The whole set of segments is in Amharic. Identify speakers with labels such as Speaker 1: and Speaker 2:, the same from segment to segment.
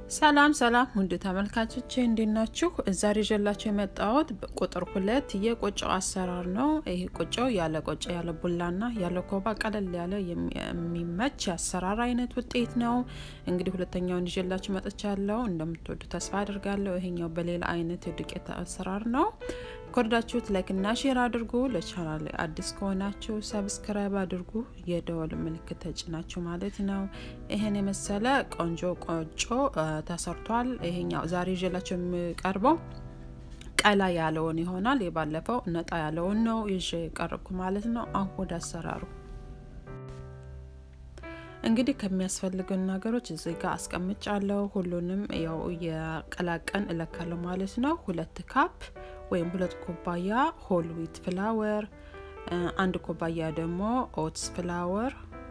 Speaker 1: ሰላም ሰላም ውድ ተመልካቾቼ እንዴት ናችሁ? ዛሬ ይዤላችሁ የመጣሁት ቁጥር ሁለት የቆጮው አሰራር ነው። ይሄ ቆጮው ያለ ቆጮ ያለ ቡላና ያለ ኮባ ቀለል ያለ የሚመች የአሰራር አይነት ውጤት ነው። እንግዲህ ሁለተኛውን ይዤላችሁ መጥቻለሁ። እንደምትወዱ ተስፋ አድርጋለሁ። ይሄኛው በሌላ አይነት የዱቄት አሰራር ነው። ከወደዳችሁት ላይክ እና ሼር አድርጉ። ለቻናል አዲስ ከሆናችሁ ሰብስክራይብ አድርጉ። የደወል ምልክት ተጭናችሁ ማለት ነው። ይሄን የመሰለ ቆንጆ ቆጮ ተሰርቷል። ይሄኛው ዛሬ ይዤላችሁ የሚቀርበው ቀላ ያለውን ይሆናል። የባለፈው ነጣ ያለውን ነው ይዤ ቀርብኩ ማለት ነው። አሁን ወደ አሰራሩ እንግዲህ ከሚያስፈልጉን ነገሮች እዚህ ጋር አስቀምጫለሁ። ሁሉንም ያው የቀላቀን እለካለሁ ማለት ነው። ሁለት ካፕ ወይም ሁለት ኩባያ ሆል ዊት ፍላወር፣ አንድ ኩባያ ደግሞ ኦትስ ፍላወር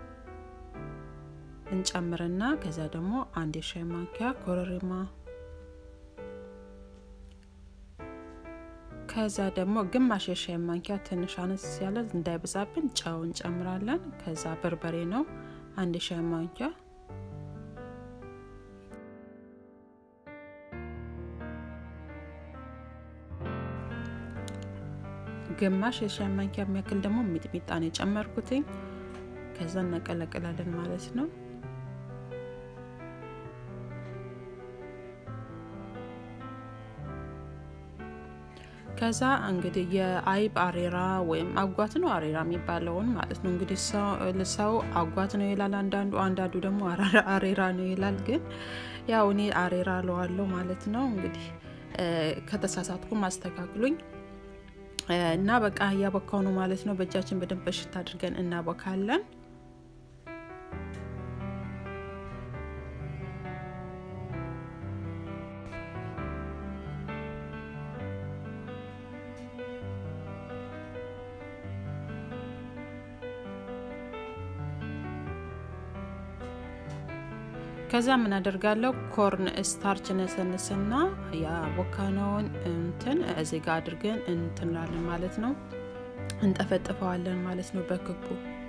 Speaker 1: እንጨምርና ከዛ ደግሞ አንድ የሻይ ማንኪያ ኮረሪማ ከዛ ደግሞ ግማሽ የሻይ ማንኪያ ትንሽ አነስ ያለ እንዳይበዛብን ጨው እንጨምራለን። ከዛ በርበሬ ነው አንድ የሻይ ማንኪያ ግማሽ የሻይ ማንኪያ የሚያክል ደግሞ ሚጥሚጣ ነው የጨመርኩትኝ። ከዛ እናቀላቅላለን ማለት ነው። ከዛ እንግዲህ የአይብ አሬራ ወይም አጓት ነው አሬራ የሚባለውን ማለት ነው። እንግዲህ ሰው አጓት ነው ይላል፣ አንዳንዱ አንዳንዱ ደግሞ አሬራ ነው ይላል። ግን ያው እኔ አሬራ ለዋለው ማለት ነው። እንግዲህ ከተሳሳትኩ ማስተካክሉኝ እና በቃ እያቦካው ነው ማለት ነው። በእጃችን በደንብ በሽታ አድርገን እናቦካለን። ከዛ ምን አደርጋለሁ ኮርን ስታርች ነሰንስና ያቦካነውን እንትን እዚህ ጋር አድርገን እንትንላለን ማለት ነው። እንጠፈጥፈዋለን ማለት ነው በክቡ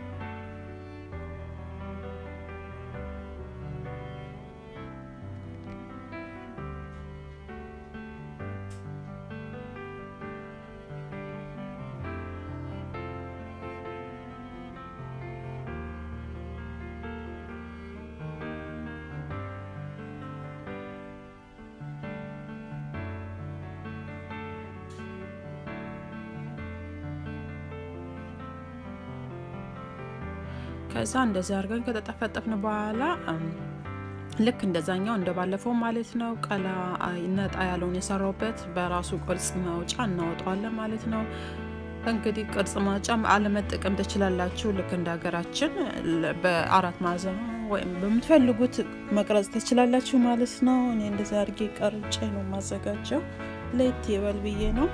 Speaker 1: ከዛ እንደዚህ አድርገን ከተጠፈጠፍን በኋላ ልክ እንደዛኛው እንደባለፈው ማለት ነው። ቀላ ነጣ ያለውን የሰራውበት በራሱ ቅርጽ ማውጫ እናወጣዋለን ማለት ነው። እንግዲህ ቅርጽ ማውጫ አለመጠቀም ትችላላችሁ። ልክ እንደ ሀገራችን በአራት ማዕዘን ወይም በምትፈልጉት መቅረጽ ትችላላችሁ ማለት ነው። እኔ እንደዚህ አድርጌ ቀርጬ ነው የማዘጋጀው። ለየት ይበል ብዬ ነው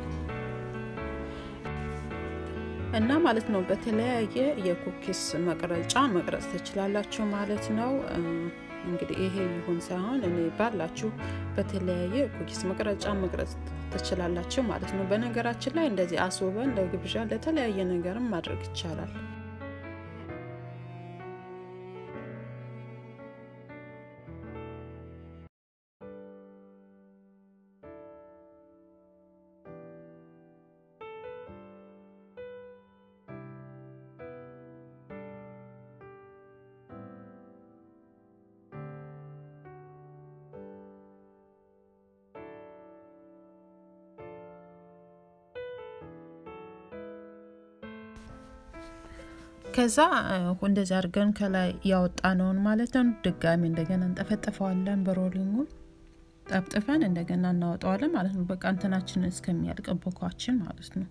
Speaker 1: እና ማለት ነው። በተለያየ የኩኪስ መቅረጫ መቅረጽ ትችላላችሁ ማለት ነው። እንግዲህ ይሄ ይሁን ሳይሆን እኔ ባላችሁ በተለያየ ኩኪስ መቅረጫ መቅረጽ ትችላላችሁ ማለት ነው። በነገራችን ላይ እንደዚህ አስውበን ለግብዣ ለተለያየ ነገርም ማድረግ ይቻላል። ከዛ እንደዚህ አድርገን ከላይ ያወጣነውን ማለት ነው ድጋሚ እንደገና እንጠፈጥፈዋለን። በሮሊንጉ ጠፍጥፈን እንደገና እናወጣዋለን ማለት ነው። በቃ እንትናችንን እስከሚያልቅ ቦኳችን ማለት ነው።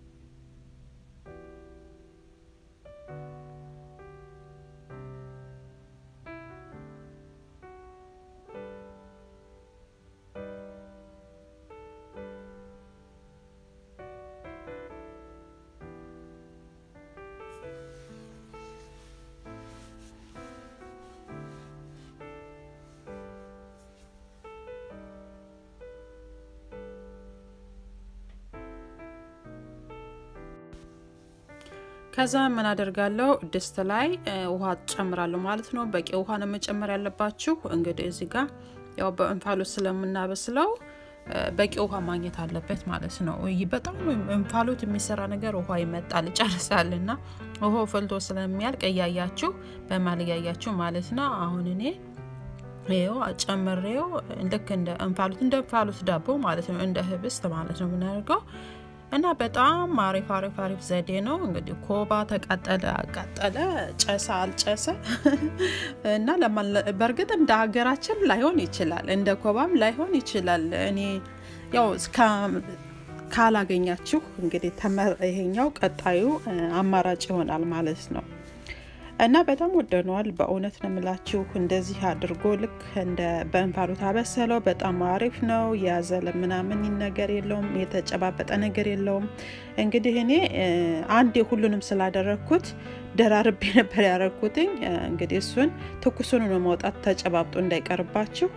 Speaker 1: ከዛ ምን አደርጋለሁ ድስት ላይ ውሃ ጨምራለሁ ማለት ነው። በቂ ውሃ ነው መጨመር ያለባችሁ። እንግዲህ እዚህ ጋር ያው በእንፋሎት ስለምናበስለው በቂ ውሃ ማግኘት አለበት ማለት ነው። በጣም እንፋሎት የሚሰራ ነገር ውሃ ይመጣል ይጨርሳል። እና ውሃው ፈልቶ ስለሚያልቅ እያያችሁ በማል እያያችሁ ማለት ነው። አሁን እኔ ይኸው ጨምሬው ልክ እንደ እንፋሎት እንደ እንፋሎት ዳቦ ማለት ነው፣ እንደ ህብስት ማለት ነው የምናደርገው እና በጣም አሪፍ አሪፍ አሪፍ ዘዴ ነው። እንግዲህ ኮባ ተቃጠለ አቃጠለ፣ ጨሰ አልጨሰ እና በእርግጥ እንደ ሀገራችን ላይሆን ይችላል፣ እንደ ኮባም ላይሆን ይችላል። እኔ ያው ካላገኛችሁ እንግዲህ ይሄኛው ቀጣዩ አማራጭ ይሆናል ማለት ነው። እና በጣም ወደነዋል። በእውነት ነው የምላችሁ። እንደዚህ አድርጎ ልክ እንደ በእንፋሎት አበሰለው። በጣም አሪፍ ነው። የያዘለ ምናምን ነገር የለውም፣ የተጨባበጠ ነገር የለውም። እንግዲህ እኔ አንዴ ሁሉንም ስላደረግኩት ደራርቤ ነበር ያደረግኩትኝ። እንግዲህ እሱን ትኩሱን ነው ማውጣት ተጨባብጦ እንዳይቀርባችሁ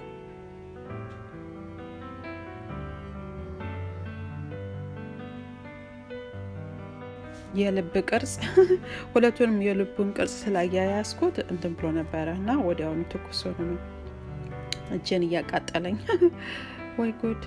Speaker 1: የልብ ቅርጽ ሁለቱንም የልቡን ቅርጽ ስላያያዝኩት እንትን ብሎ ነበረ እና ወዲያውኑ ትኩስ ሆኖ ነው እጄን እያቃጠለኝ። ወይ ጉድ!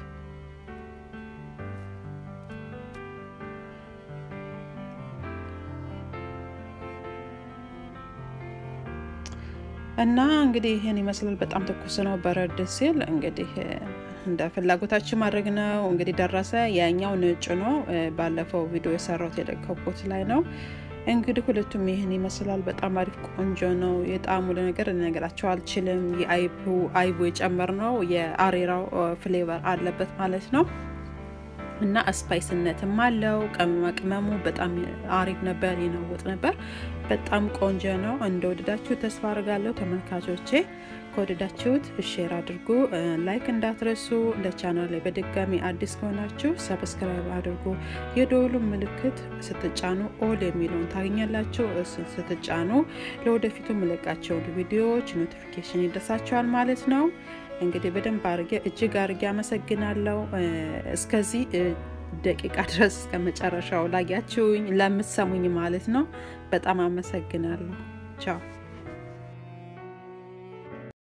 Speaker 1: እና እንግዲህ ይህን ይመስላል። በጣም ትኩስ ነው። በረድ ሲል እንግዲህ እንደ ፍላጎታችን ማድረግ ነው። እንግዲህ ደረሰ። ያኛው ነጭ ነው። ባለፈው ቪዲዮ የሰራሁት የለቀኩት ላይ ነው። እንግዲህ ሁለቱም ይህን ይመስላል። በጣም አሪፍ ቆንጆ ነው። የጣዕሙ ነገር ልነግራቸው አልችልም። የአይቡ አይቡ የጨመርነው የአሬራው ፍሌቨር አለበት ማለት ነው እና ስፓይስነትም አለው። ቅመማ ቅመሙ በጣም አሪፍ ነበር፣ ይነውጥ ነበር። በጣም ቆንጆ ነው። እንደወደዳችሁ ተስፋ አድርጋለሁ ተመልካቾቼ። ከወደዳችሁት ሼር አድርጉ፣ ላይክ እንዳትረሱ። ለቻናል ላይ በድጋሚ አዲስ ከሆናችሁ ሰብስክራይብ አድርጉ። የደወሉ ምልክት ስትጫኑ ኦል የሚለውን ታገኛላችሁ። እሱን ስትጫኑ ለወደፊቱ ምለቃቸውን ቪዲዮዎች ኖቲፊኬሽን ይደርሳችኋል ማለት ነው። እንግዲህ በደንብ አድርጌ እጅግ አድርጌ አመሰግናለሁ። እስከዚህ ደቂቃ ድረስ እስከ መጨረሻው ላያችሁኝ ለምትሰሙኝ ማለት ነው። በጣም አመሰግናለሁ። ቻው